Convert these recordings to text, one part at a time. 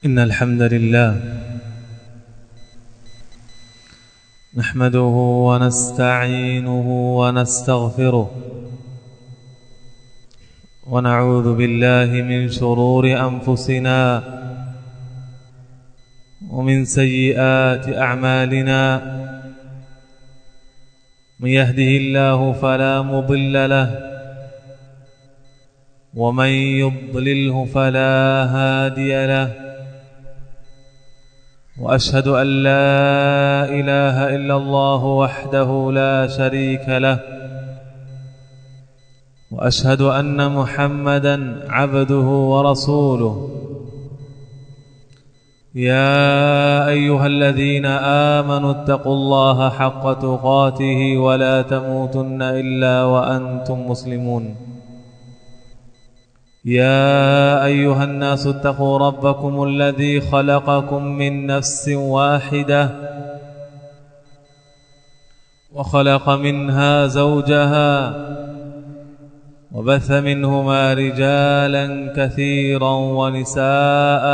إن الحمد لله نحمده ونستعينه ونستغفره ونعوذ بالله من شرور أنفسنا ومن سيئات أعمالنا من يهده الله فلا مضل له ومن يضلله فلا هادي له واشهد ان لا اله الا الله وحده لا شريك له واشهد ان محمدا عبده ورسوله يا ايها الذين امنوا اتقوا الله حق تقاته ولا تموتن الا وانتم مسلمون يا ايها الناس اتقوا ربكم الذي خلقكم من نفس واحده وخلق منها زوجها وبث منهما رجالا كثيرا ونساء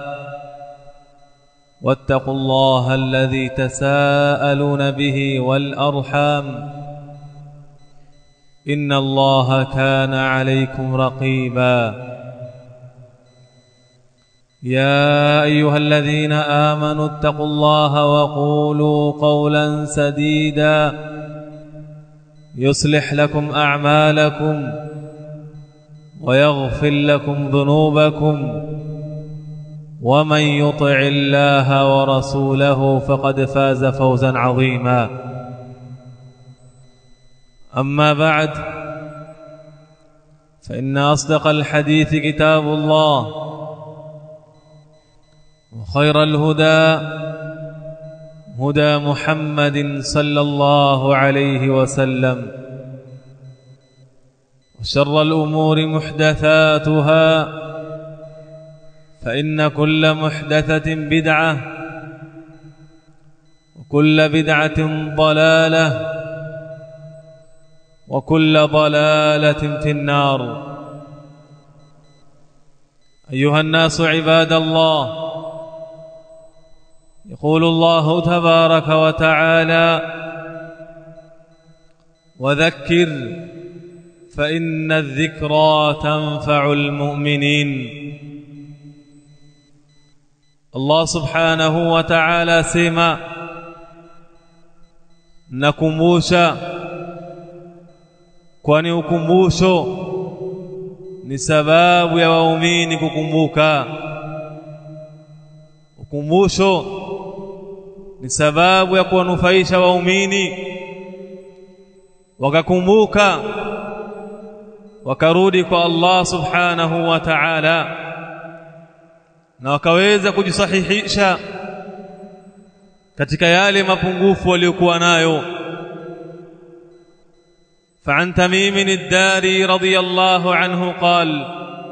واتقوا الله الذي تساءلون به والارحام ان الله كان عليكم رقيبا يا ايها الذين امنوا اتقوا الله وقولوا قولا سديدا يصلح لكم اعمالكم ويغفر لكم ذنوبكم ومن يطع الله ورسوله فقد فاز فوزا عظيما أما بعد فإن أصدق الحديث كتاب الله وخير الهدى هدى محمد صلى الله عليه وسلم وشر الأمور محدثاتها فإن كل محدثة بدعة وكل بدعة ضلالة وكل ضلالة في النار أيها الناس عباد الله يقول الله تبارك وتعالى وذكر فإن الذكرى تنفع المؤمنين الله سبحانه وتعالى سيما نكموشا kwani ukumbusho ni sababu ya waumini kukumbuka ukumbusho ni sababu ya kuwanufaisha waumini wakakumbuka wakarudi kwa Allah subhanahu wa ta'ala na wakaweza kujisahihisha katika yale mapungufu waliokuwa nayo فعن تميم الداري رضي الله عنه قال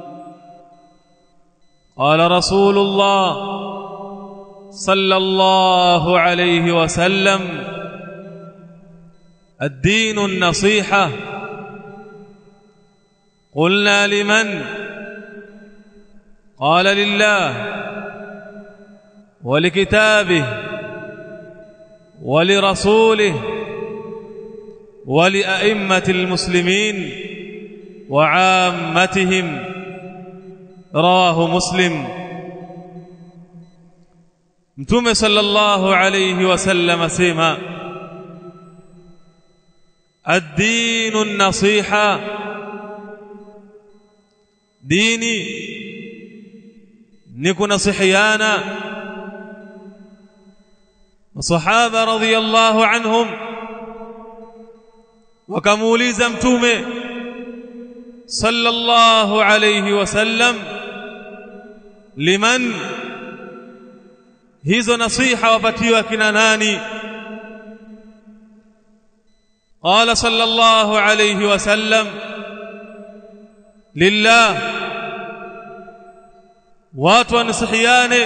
قال رسول الله صلى الله عليه وسلم الدين النصيحة قلنا لمن قال لله ولكتابه ولرسوله ولأئمة المسلمين وعامتهم رواه مسلم متوم صلى الله عليه وسلم سيما الدين النصيحة ديني نكون صحيانا الصحابة رضي الله عنهم wakamuuliza mtume sallallahu alayhi wasallam liman hizo nasiha wapatiwa kina nani qala sallallahu alayhi wasallam lillah watu wanasihiane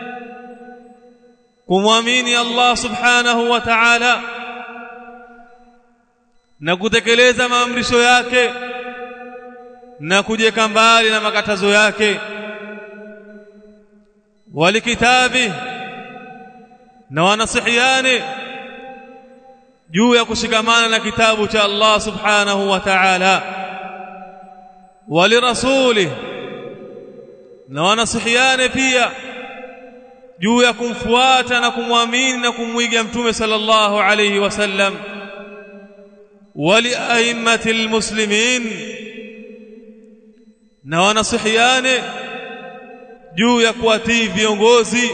kumwamini Allah subhanahu wa ta'ala na kutekeleza maamrisho yake na kujeka mbali na makatazo yake walikitabi na wanasihiane juu ya kushikamana na kitabu cha Allah subhanahu wa ta'ala walirasuli na wanasihiane pia juu ya kumfuata na kumwamini na kumwiga mtume sallallahu alayhi wasallam waliaimmatil muslimin na wanasihiane juu ya kuwatii viongozi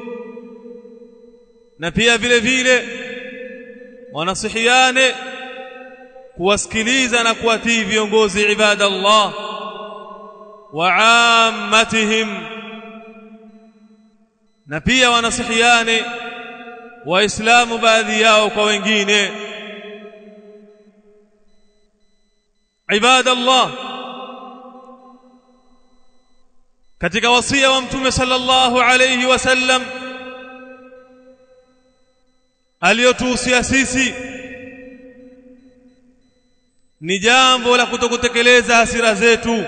na pia vile vile wanasihiane kuwasikiliza na kuwatii viongozi ibadallah wa ammatihim na pia wanasihiane waislamu baadhi yao kwa wengine ibadallah katika wasia wa mtume sallallahu alayhi wasallam aliyotuhusia sisi ni jambo la kutokutekeleza hasira zetu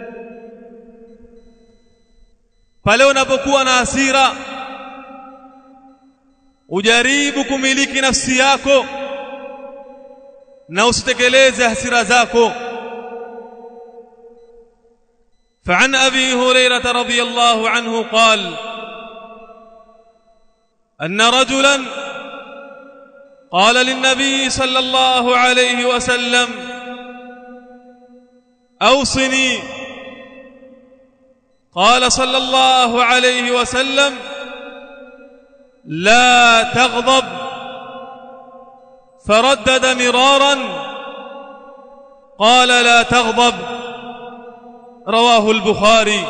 pale unapokuwa na hasira ujaribu kumiliki nafsi yako na usitekeleze hasira zako فعن ابي هريره رضي الله عنه قال ان رجلا قال للنبي صلى الله عليه وسلم اوصني قال صلى الله عليه وسلم لا تغضب فردد مرارا قال لا تغضب رواه البخاري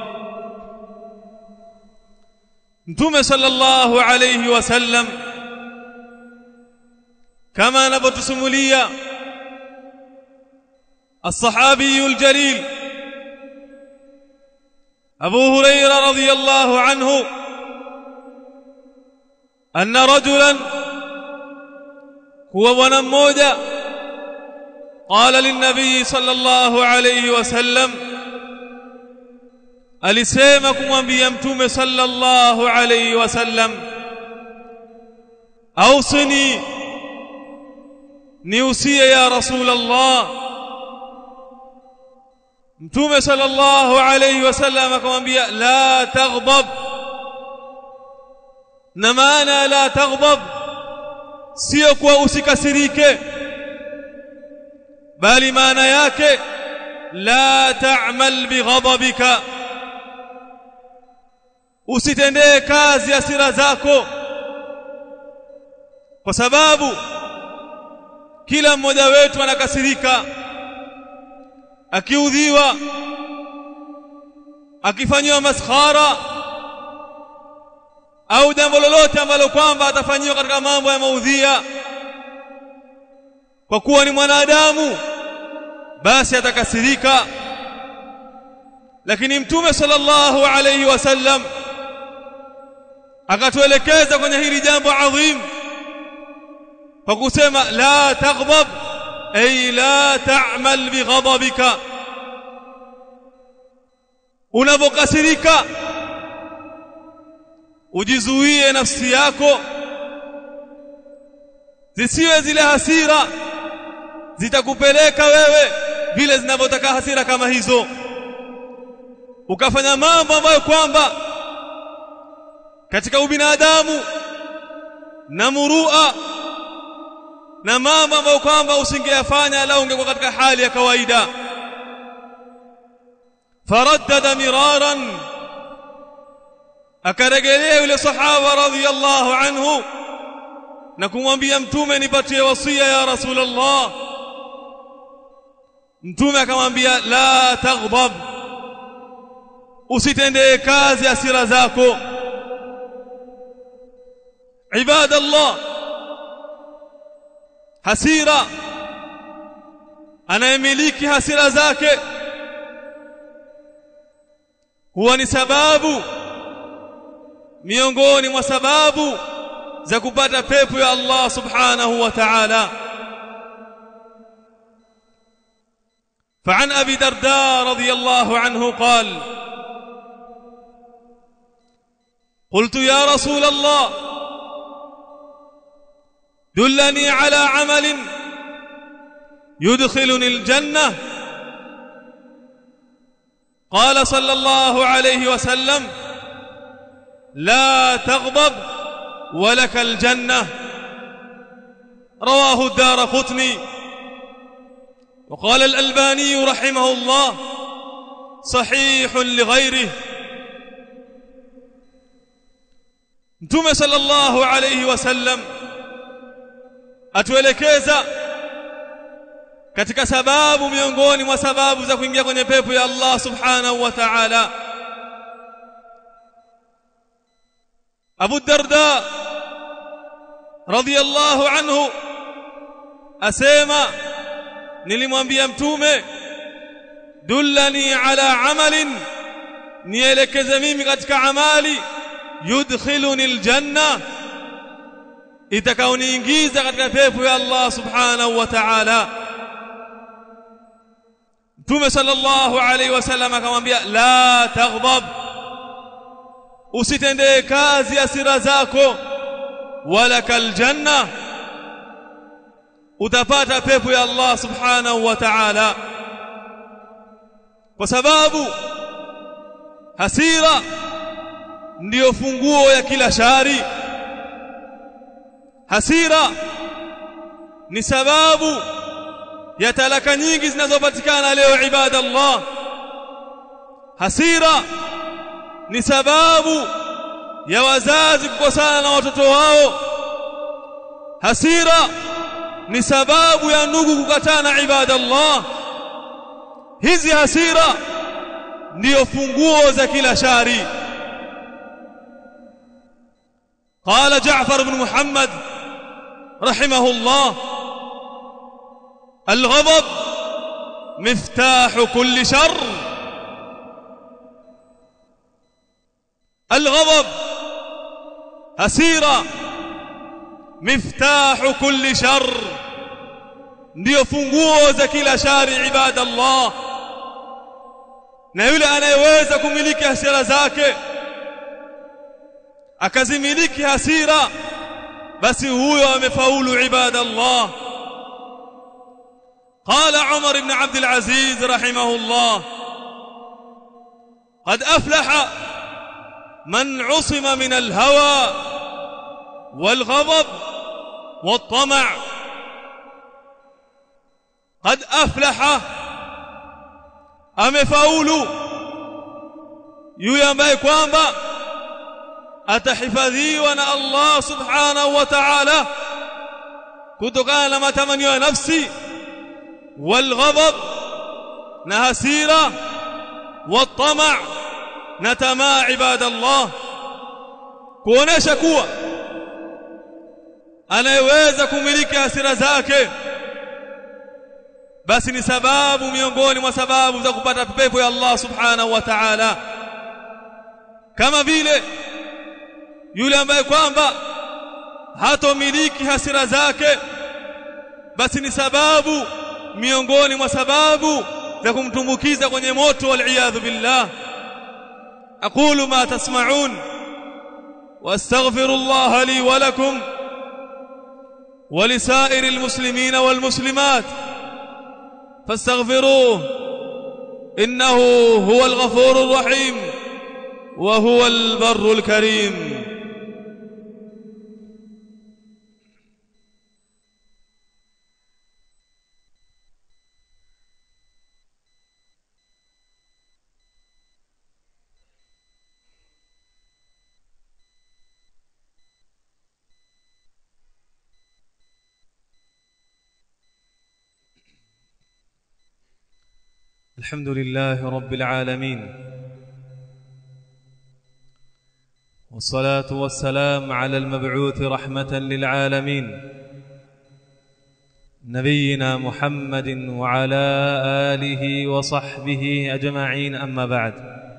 متوم صلى الله عليه وسلم كما نبت سموليا الصحابي الجليل أبو هريرة رضي الله عنه أن رجلا هو ونموجا قال للنبي صلى الله عليه وسلم alisema kumwambia mtume sallallahu alayhi wasallam ausini niusie ya rasulullah mtume sallallahu alayhi wasallam akamwambia la taghdab na maana la taghdab sio kwa usikasirike bali maana yake la ta'mal bighadabika usitendee kazi hasira zako kwa sababu kila mmoja wetu anakasirika akiudhiwa akifanywa maskhara au jambo lolote ambalo kwamba atafanyiwa katika mambo ya maudhia kwa kuwa ni mwanadamu basi atakasirika lakini mtume sallallahu alayhi wasallam akatuelekeza kwenye hili jambo adhim kwa kusema la taghdab ay la ta'mal bighadabika unapokasirika ujizuie nafsi yako zisiwe zile hasira zitakupeleka wewe vile zinavyotaka hasira kama hizo ukafanya mambo ambayo kwamba katika ubinadamu na murua na mambo ambayo kwamba usingeyafanya la ungekuwa katika hali ya kawaida faraddada miraran akarejelea yule sahaba radhiyallahu anhu na kumwambia mtume nipatie wasia ya rasulullah mtume akamwambia la taghdab usitendee kazi hasira zako ibadallah hasira anayemiliki hasira zake huwa ni sababu miongoni mwa sababu za kupata pepo ya Allah subhanahu wa ta'ala فعن ابي درداء رضي الله عنه قال قلت يا رسول الله دلني على عمل يدخلني الجنة قال صلى الله عليه وسلم لا تغضب ولك الجنة رواه الدار قطني وقال الألباني رحمه الله صحيح لغيره Mtume sallallahu alayhi wasallam atuelekeza katika sababu miongoni mwa sababu za kuingia kwenye pepo ya Allah subhanahu wa ta'ala Abu Darda radhiyallahu anhu asema nilimwambia mtume dullani ala amalin nielekeze mimi katika amali yudkhiluni aljanna itakaoniingiza katika pepo ya Allah subhanahu wa ta'ala Mtume sallallahu alaihi wasallam akamwambia la taghdab usitendee kazi hasira zako wala kaljanna utapata pepo ya Allah subhanahu wa ta'ala kwa sababu hasira ndiyo funguo ya kila shari hasira ni sababu ya talaka nyingi zinazopatikana leo ibada Allah hasira ni sababu ya wazazi kukosana na watoto wao hasira ni sababu ya ndugu kukatana ibada Allah hizi hasira ndiyo funguo za kila shari قال جعفر بن محمد رحمه الله الغضب مفتاح كل شر الغضب hasira miftahu kulli shar ndio funguo za kila shari ibadallah na yule anayeweza kumiliki hasira zake akazimiliki hasira basi huyo amefaulu ibadallah قال عمر بن عبد العزيز رحمه الله قد أفلح من عصم من الهوى والغضب والطمع قد أفلح amefaulu yule ambaye kwamba atahifadhiwa na Allah subhanahu wa ta'ala kutokana na matamanio ya nafsi walghadab na hasira watama na tamaa ibadallah kuonesha kuwa anayeweza kumiliki hasira zake basi ni sababu miongoni mwa sababu za kupata pepo ya Allah subhanahu wa ta'ala kama vile yule ambaye kwamba hatomiliki hasira zake basi ni sababu miongoni mwa sababu za kumtumbukiza kwenye moto wal billah aqulu ma tasma'un wastaghfirullaha li wa lakum ولسائر المسلمين والمسلمات فاستغفروه انه هو الغفور الرحيم وهو البر الكريم الحمد لله رب العالمين والصلاة والسلام على المبعوث رحمة للعالمين نبينا محمد وعلى آله وصحبه أجمعين أما بعد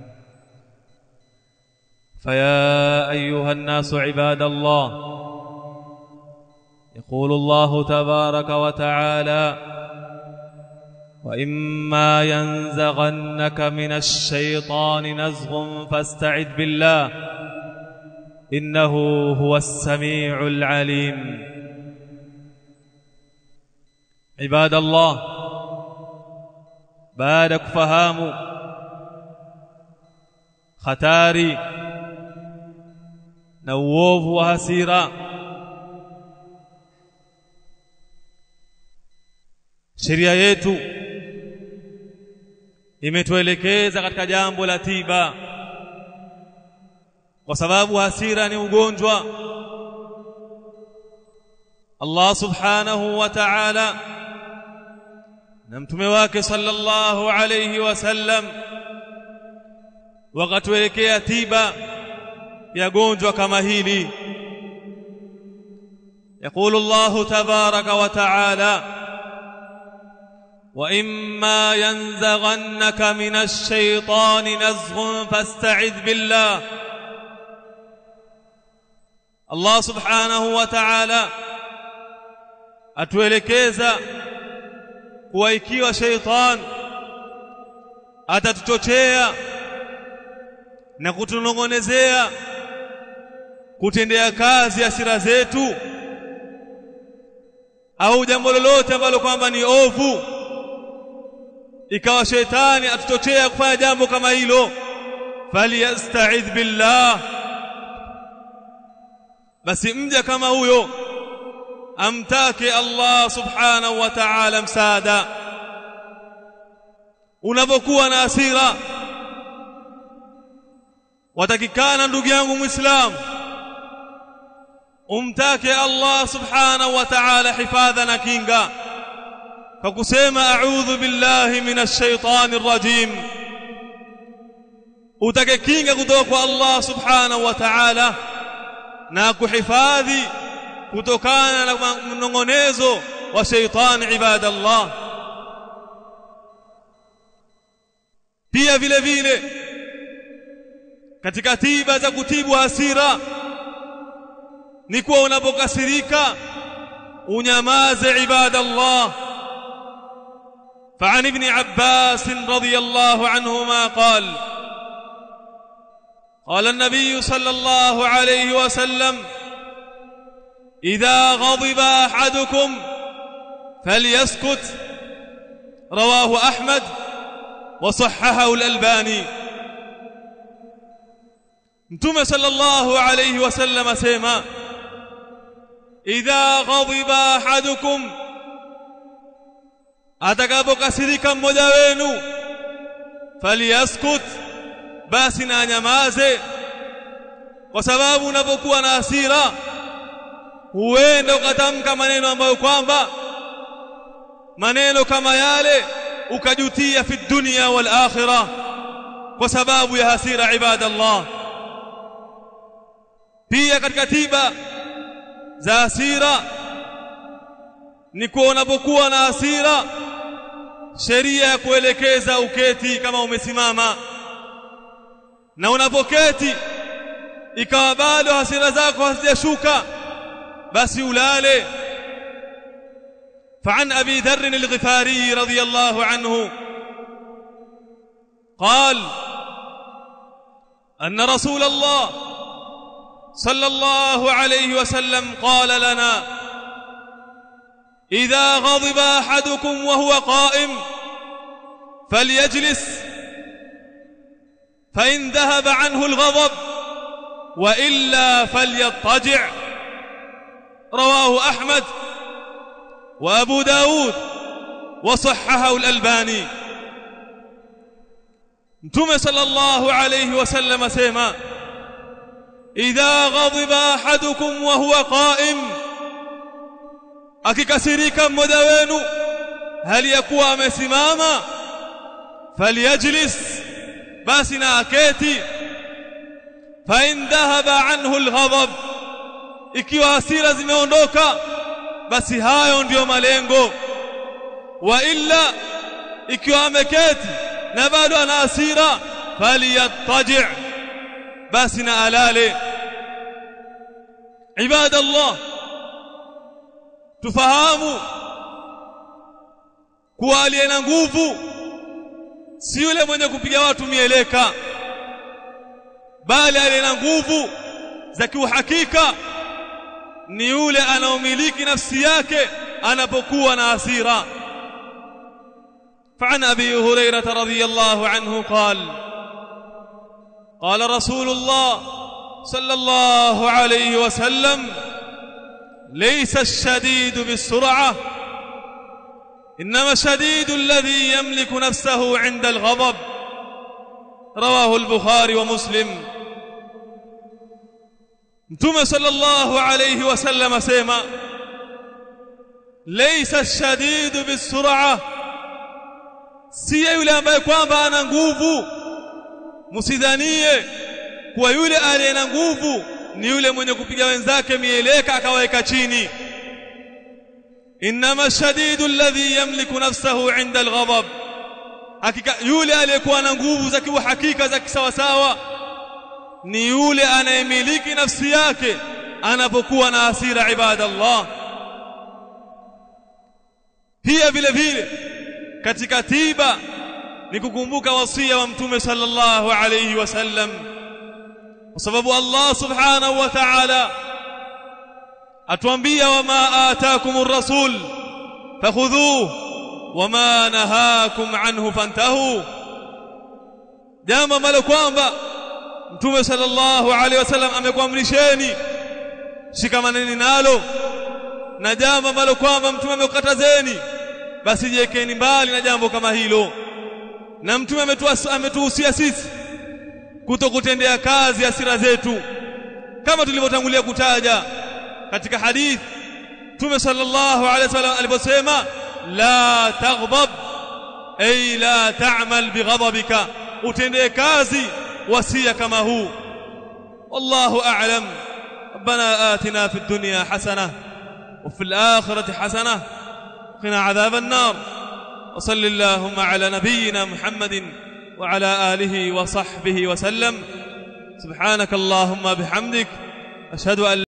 فيا أيها الناس عباد الله يقول الله تبارك وتعالى وإما ينزغنك من الشيطان نزغ فاستعذ بالله إنه هو السميع العليم عباد الله بعد kufahamu hatari na uovu wa hasira sheria yetu imetuelekeza katika jambo la tiba kwa sababu hasira ni ugonjwa Allah subhanahu wa ta'ala na mtume wake sallallahu alayhi wasallam wakatuelekea tiba ya gonjwa kama hili يقول الله تبارك وتعالى واما ينزغنك من الشيطان نزغ فاستعذ بالله Allah subhanahu wa ta'ala atuelekeza kuwa ikiwa sheitan atatuchochea na kutunongonezea kutendea kazi hasira zetu au jambo lolote ambalo kwamba ni ovu ikawa sheitani atuchochea kufanya jambo kama hilo falyastaidh billah basi mja kama huyo amtake Allah subhanahu wa ta'ala msaada unapokuwa na hasira watakikana ndugu yangu muislamu umtake Allah subhanahu wa ta'ala hifadha na kinga kwa kusema a'udhu billahi minash shaitani rrajim utake kinga kutoka kwa Allah subhanahu wa ta'ala na kuhifadhi kutokana na mnongonezo wa shaitani ibadallah pia vile vile katika tiba za kutibu hasira ni kuwa unapokasirika unyamaze ibadallah فعن ابن عباس رضي الله عنهما قال قال النبي صلى الله عليه وسلم إذا غضب أحدكم فليسكت رواه أحمد وصححه الألباني متوم صلى الله عليه وسلم سيما إذا غضب أحدكم atakapokasirika mmoja wenu falyaskut basi na anyamaze kwa sababu unapokuwa na hasira huenda ukatamka maneno ambayo kwamba maneno kama yale ukajutia fi dunya wal akhirah kwa sababu ya hasira ibadallah pia katika tiba za hasira ni kuwa unapokuwa na hasira sheria ya kuelekeza uketi kama umesimama na unapoketi ikawa bado hasira zako hazijashuka basi ulale فعن ابي ذر الغفاري رضي الله عنه قال ان رسول الله صلى الله عليه وسلم قال لنا اذا غضب احدكم وهو قائم فليجلس فان ذهب عنه الغضب والا فليضطجع رواه احمد وابو داود وصححه الالباني متوم صلى الله عليه وسلم سيما اذا غضب احدكم وهو قائم akikasirika mmoja wenu hali ya kuwa amesimama falyajlis basi na aketi fa in dhahaba anhu alghadab ikiwa hasira zimeondoka basi hayo ndiyo malengo wa illa ikiwa ameketi na bado ana hasira falyattaji basi na alale ibadallah tufahamu kuwa aliye na nguvu si yule mwenye kupiga watu mieleka bali aliye na nguvu za kiuhakika ni yule anaomiliki nafsi yake anapokuwa na hasira فعن ابي هريره رضي الله عنه قال قال رسول الله صلى الله عليه وسلم ليس الشديد بالسرعه انما الشديد الذي يملك نفسه عند الغضب رواه البخاري ومسلم متى صلى الله عليه وسلم سيما ليس الشديد بالسرعه si yule ambaye kwamba ana nguvu msidhanie kuwa yule aliye na nguvu ni yule mwenye kupiga wenzake mieleka akaweka chini inma shadidu alladhi yamliku nafsahu inda alghadab hakika yule aliyekuwa na nguvu za kiuhakika za kisawasawa ni yule anayemiliki nafsi yake anapokuwa na hasira ibadallah pia vile vile katika tiba ni kukumbuka wasia wa mtume sallallahu alayhi wasallam kwa sababu Allah subhanahu wa ta'ala atuambia wama ataakumur rasul fakhudhuhu wama nahakum anhu fantahu jambo ambalo kwamba mtume sallallahu alayhi wasallam amekuamrisheni shikamaneni nalo na jambo ambalo kwamba mtume amekukatazeni basi jiwekeni mbali na jambo kama hilo na mtume ametuhusia sisi kutokutendea kazi hasira zetu kama tulivyotangulia kutaja katika hadith mtume sallallahu alaihi wasallam aliposema la taghdab ay la ta'mal bighadabika utendee kazi wasia kama huu wallahu a'lam ربنا آتنا في الدنيا حسنة وفي الآخرة حسنة وقنا عذاب النار وصل اللهم على نبينا محمد وعلى آله وصحبه وسلم سبحانك اللهم بحمدك أشهد أن